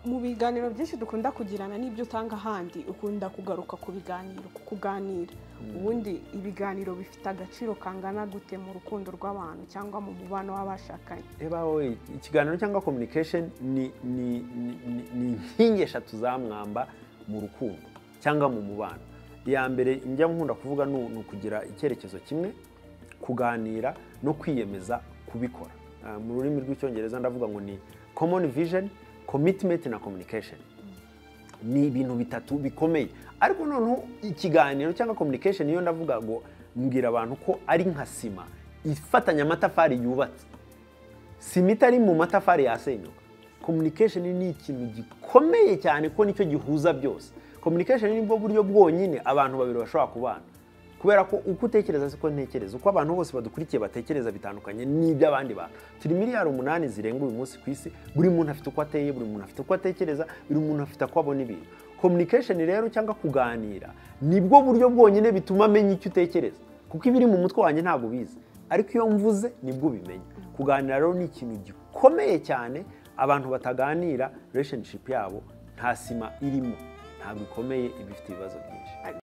mu biganiro byinshi dukunda kugirana n'ibyo utanga ahandi ukunda kugaruka ku biganiro ku kuganira ubundi ibiganiro bifite agaciro kangana gute mu rukundo rw'abantu cyangwa mu mubano w'abashakanye ebawe ikiganiro cyangwa communication ni ni ni- ni inkingi eshatu za mwamba mu rukundo cyangwa mu mubano iya mbere njya nkunda kuvuga ni ni ukugira icyerekezo kimwe kuganira no kwiyemeza kubikora Ah, mu rurimi rw'icyongereza ndavuga ngo ni common vision commitment na communication ni ibintu bitatu bikomeye ariko noneho ikiganiro cyangwa communication niyo ndavuga ngo mbwira abantu ko ari nka sima ifatanya amatafari yubatse sima itari mu matafari yasenyuka communication ni ikintu gikomeye cyane ko nicyo gihuza byose communication ni bwo buryo bwonyine abantu babiri bashobora kubana kubera ko uko utekereza siko ntekereza uko abantu bose badukurikiye batekereza bitandukanye n'iby'abandi bantu turi miliyari umunani zirenga uyu munsi ku isi buri muntu afite uko ateye buri muntu afite uko atekereza buri muntu afite uko abona ibintu communication rero cyangwa kuganira nibwo buryo bwonyine bituma amenya icyo utekereza kuko ibiri mu mutwe wanjye ntabwo ubizi ariko iyo mvuze nibwo ubimenya kuganira rero ni ikintu gikomeye cyane abantu bataganira relationship yabo nta sima irimo ntabwo ikomeye iba ifite ibibazo byinshi